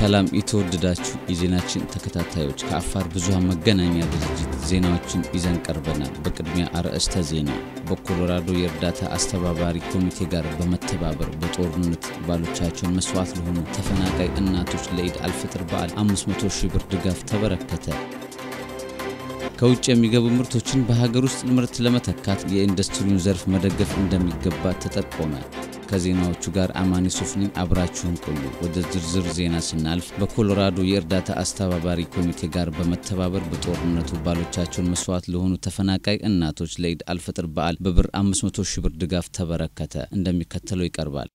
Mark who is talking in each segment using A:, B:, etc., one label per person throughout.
A: ሰላም የተወደዳችሁ የዜናችን ተከታታዮች ከአፋር ብዙኃን መገናኛ ድርጅት ዜናዎችን ይዘን ቀርበናል። በቅድሚያ አርዕስተ ዜና። በኮሎራዶ የእርዳታ አስተባባሪ ኮሚቴ ጋር በመተባበር በጦርነት ባሎቻቸውን መስዋዕት ለሆኑ ተፈናቃይ እናቶች ለኢድ አልፍጥር በዓል 500 ሺህ ብር ድጋፍ ተበረከተ። ከውጭ የሚገቡ ምርቶችን በሀገር ውስጥ ምርት ለመተካት የኢንዱስትሪውን ዘርፍ መደገፍ እንደሚገባ ተጠቆመ። ከዜናዎቹ ጋር አማኒ ሱፍ ነኝ። አብራችሁን ቆዩ። ወደ ዝርዝር ዜና ስናልፍ በኮሎራዶ የእርዳታ አስተባባሪ ኮሚቴ ጋር በመተባበር በጦርነቱ ባሎቻቸውን መስዋዕት ለሆኑ ተፈናቃይ እናቶች ለኢድ አልፈጥር በዓል በብር 500 ሺህ ብር ድጋፍ ተበረከተ። እንደሚከተለው ይቀርባል።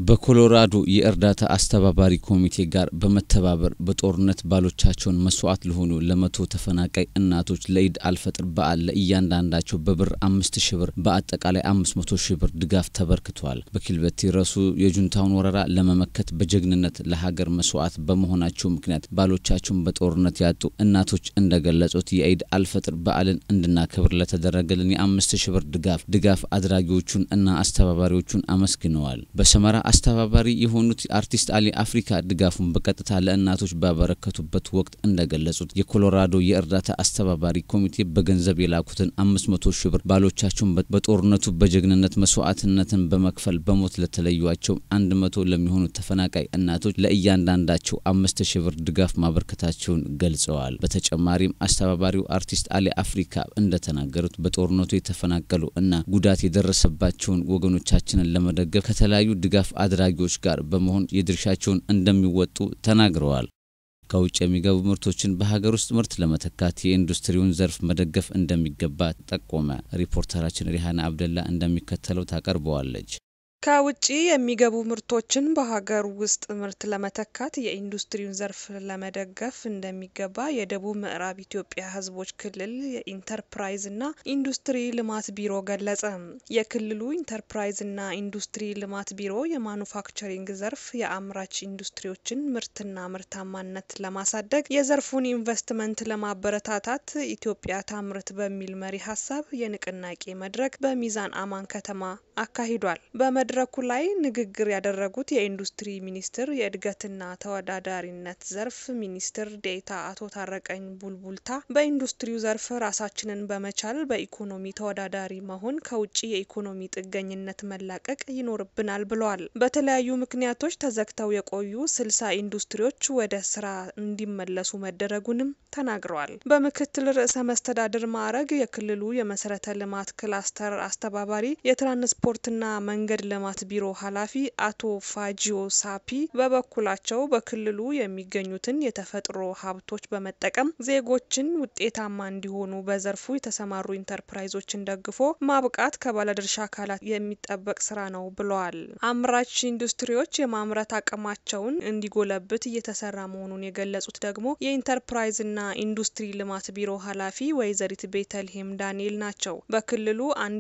A: በኮሎራዶ የእርዳታ አስተባባሪ ኮሚቴ ጋር በመተባበር በጦርነት ባሎቻቸውን መስዋዕት ለሆኑ ለመቶ ተፈናቃይ እናቶች ለኢድ አልፈጥር በዓል ለእያንዳንዳቸው በብር አምስት ሺ ብር በአጠቃላይ አምስት መቶ ሺ ብር ድጋፍ ተበርክቷል። በኪልበቲ ረሱ የጁንታውን ወረራ ለመመከት በጀግንነት ለሀገር መስዋዕት በመሆናቸው ምክንያት ባሎቻቸውን በጦርነት ያጡ እናቶች እንደገለጹት የኢድ አልፈጥር በዓልን እንድናከብር ለተደረገልን የአምስት ሺ ብር ድጋፍ ድጋፍ አድራጊዎቹን እና አስተባባሪዎቹን አመስግነዋል። በሰመራ አስተባባሪ የሆኑት አርቲስት አሊ አፍሪካ ድጋፉን በቀጥታ ለእናቶች ባበረከቱበት ወቅት እንደገለጹት የኮሎራዶ የእርዳታ አስተባባሪ ኮሚቴ በገንዘብ የላኩትን አምስት መቶ ሺህ ብር ባሎቻቸውን በጦርነቱ በጀግንነት መስዋዕትነትን በመክፈል በሞት ለተለዩቸው አንድ መቶ ለሚሆኑ ተፈናቃይ እናቶች ለእያንዳንዳቸው አምስት ሺህ ብር ድጋፍ ማበርከታቸውን ገልጸዋል። በተጨማሪም አስተባባሪው አርቲስት አሊ አፍሪካ እንደተናገሩት በጦርነቱ የተፈናቀሉ እና ጉዳት የደረሰባቸውን ወገኖቻችንን ለመደገፍ ከተለያዩ ድጋፍ አድራጊዎች ጋር በመሆን የድርሻቸውን እንደሚወጡ ተናግረዋል። ከውጭ የሚገቡ ምርቶችን በሀገር ውስጥ ምርት ለመተካት የኢንዱስትሪውን ዘርፍ መደገፍ እንደሚገባ ጠቆመ። ሪፖርተራችን ሪሃና አብደላ እንደሚከተለው ታቀርበዋለች።
B: ከውጭ የሚገቡ ምርቶችን በሀገር ውስጥ ምርት ለመተካት የኢንዱስትሪውን ዘርፍ ለመደገፍ እንደሚገባ የደቡብ ምዕራብ ኢትዮጵያ ሕዝቦች ክልል የኢንተርፕራይዝና ኢንዱስትሪ ልማት ቢሮ ገለጸ። የክልሉ ኢንተርፕራይዝና ኢንዱስትሪ ልማት ቢሮ የማኑፋክቸሪንግ ዘርፍ የአምራች ኢንዱስትሪዎችን ምርትና ምርታማነት ለማሳደግ የዘርፉን ኢንቨስትመንት ለማበረታታት ኢትዮጵያ ታምርት በሚል መሪ ሀሳብ የንቅናቄ መድረክ በሚዛን አማን ከተማ አካሂዷል። በመድረኩ ላይ ንግግር ያደረጉት የኢንዱስትሪ ሚኒስቴር የእድገትና ተወዳዳሪነት ዘርፍ ሚኒስትር ዴኤታ አቶ ታረቀኝ ቡልቡልታ በኢንዱስትሪው ዘርፍ ራሳችንን በመቻል በኢኮኖሚ ተወዳዳሪ መሆን፣ ከውጭ የኢኮኖሚ ጥገኝነት መላቀቅ ይኖርብናል ብለዋል። በተለያዩ ምክንያቶች ተዘግተው የቆዩ ስልሳ ኢንዱስትሪዎች ወደ ስራ እንዲመለሱ መደረጉንም ተናግረዋል። በምክትል ርዕሰ መስተዳድር ማዕረግ የክልሉ የመሰረተ ልማት ክላስተር አስተባባሪ የትራንስፖርትና መንገድ ልማት ቢሮ ኃላፊ አቶ ፋጂዮ ሳፒ በበኩላቸው በክልሉ የሚገኙትን የተፈጥሮ ሀብቶች በመጠቀም ዜጎችን ውጤታማ እንዲሆኑ በዘርፉ የተሰማሩ ኢንተርፕራይዞችን ደግፎ ማብቃት ከባለድርሻ አካላት የሚጠበቅ ስራ ነው ብለዋል። አምራች ኢንዱስትሪዎች የማምረት አቅማቸውን እንዲጎለብት እየተሰራ መሆኑን የገለጹት ደግሞ የኢንተርፕራይዝና ኢንዱስትሪ ልማት ቢሮ ኃላፊ ወይዘሪት ቤተልሔም ዳንኤል ናቸው። በክልሉ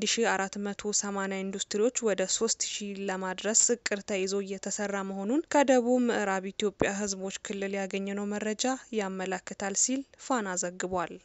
B: 1480 ኢንዱስትሪዎች ወደ 3000 ለማድረስ እቅድ ተይዞ እየተሰራ መሆኑን ከደቡብ ምዕራብ ኢትዮጵያ ሕዝቦች ክልል ያገኘነው መረጃ ያመለክታል ሲል ፋና ዘግቧል።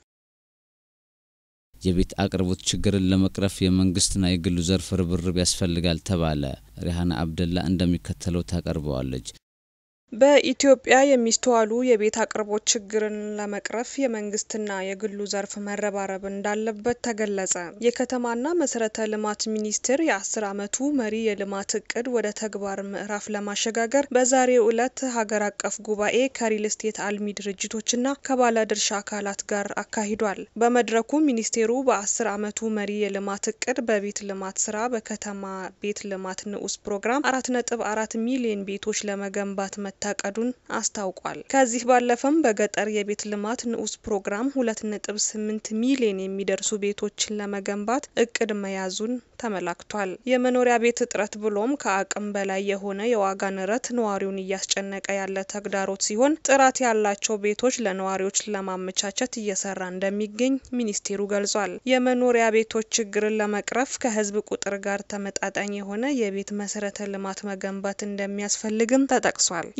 A: የቤት አቅርቦት ችግርን ለመቅረፍ የመንግስትና የግሉ ዘርፍ ርብርብ ያስፈልጋል ተባለ። ሪሃና አብደላ እንደሚከተለው ታቀርበዋለች።
B: በኢትዮጵያ የሚስተዋሉ የቤት አቅርቦት ችግርን ለመቅረፍ የመንግስትና የግሉ ዘርፍ መረባረብ እንዳለበት ተገለጸ። የከተማና መሰረተ ልማት ሚኒስቴር የአስር ዓመቱ መሪ የልማት እቅድ ወደ ተግባር ምዕራፍ ለማሸጋገር በዛሬው ዕለት ሀገር አቀፍ ጉባኤ ከሪል ስቴት አልሚ ድርጅቶችና ከባለድርሻ አካላት ጋር አካሂዷል። በመድረኩ ሚኒስቴሩ በአስር ዓመቱ መሪ የልማት እቅድ በቤት ልማት ስራ በከተማ ቤት ልማት ንዑስ ፕሮግራም አራት ነጥብ አራት ሚሊዮን ቤቶች ለመገንባት መታቀዱን አስታውቋል። ከዚህ ባለፈም በገጠር የቤት ልማት ንዑስ ፕሮግራም ሁለት ነጥብ ስምንት ሚሊዮን የሚደርሱ ቤቶችን ለመገንባት እቅድ መያዙን ተመላክቷል። የመኖሪያ ቤት እጥረት ብሎም ከአቅም በላይ የሆነ የዋጋ ንረት ነዋሪውን እያስጨነቀ ያለ ተግዳሮት ሲሆን ጥራት ያላቸው ቤቶች ለነዋሪዎች ለማመቻቸት እየሰራ እንደሚገኝ ሚኒስቴሩ ገልጿል። የመኖሪያ ቤቶች ችግርን ለመቅረፍ ከህዝብ ቁጥር ጋር ተመጣጣኝ የሆነ የቤት መሰረተ ልማት መገንባት እንደሚያስፈልግም ተጠቅሷል።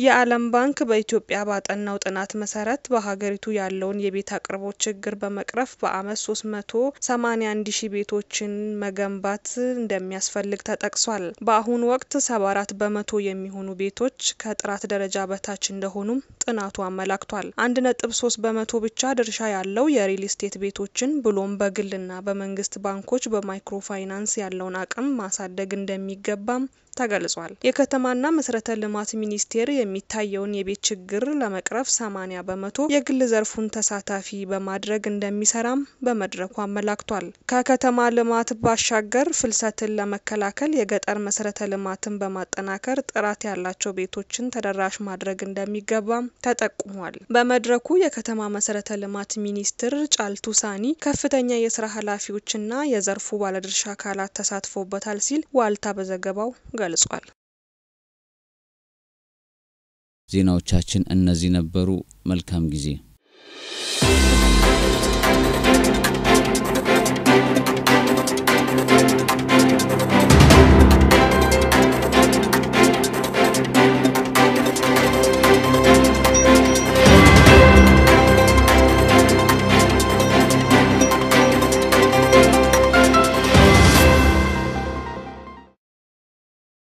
B: የዓለም ባንክ በኢትዮጵያ ባጠናው ጥናት መሰረት በሀገሪቱ ያለውን የቤት አቅርቦት ችግር በመቅረፍ በአመት 381 ሺህ ቤቶችን መገንባት እንደሚያስፈልግ ተጠቅሷል። በአሁኑ ወቅት 74 በመቶ የሚሆኑ ቤቶች ከጥራት ደረጃ በታች እንደሆኑም ጥናቱ አመላክቷል። 1.3 በመቶ ብቻ ድርሻ ያለው የሪል ስቴት ቤቶችን ብሎም በግልና በመንግስት ባንኮች በማይክሮ ፋይናንስ ያለውን አቅም ማሳደግ እንደሚገባም ተገልጿል። የከተማና መሰረተ ልማት ሚኒስቴር የሚታየውን የቤት ችግር ለመቅረፍ 80 በመቶ የግል ዘርፉን ተሳታፊ በማድረግ እንደሚሰራም በመድረኩ አመላክቷል። ከከተማ ልማት ባሻገር ፍልሰትን ለመከላከል የገጠር መሰረተ ልማትን በማጠናከር ጥራት ያላቸው ቤቶችን ተደራሽ ማድረግ እንደሚገባም ተጠቁሟል። በመድረኩ የከተማ መሰረተ ልማት ሚኒስትር ጫልቱ ሳኒ ከፍተኛ የስራ ኃላፊዎችና የዘርፉ ባለድርሻ አካላት ተሳትፎበታል ሲል ዋልታ በዘገባው ገልጿል።
A: ዜናዎቻችን እነዚህ ነበሩ። መልካም ጊዜ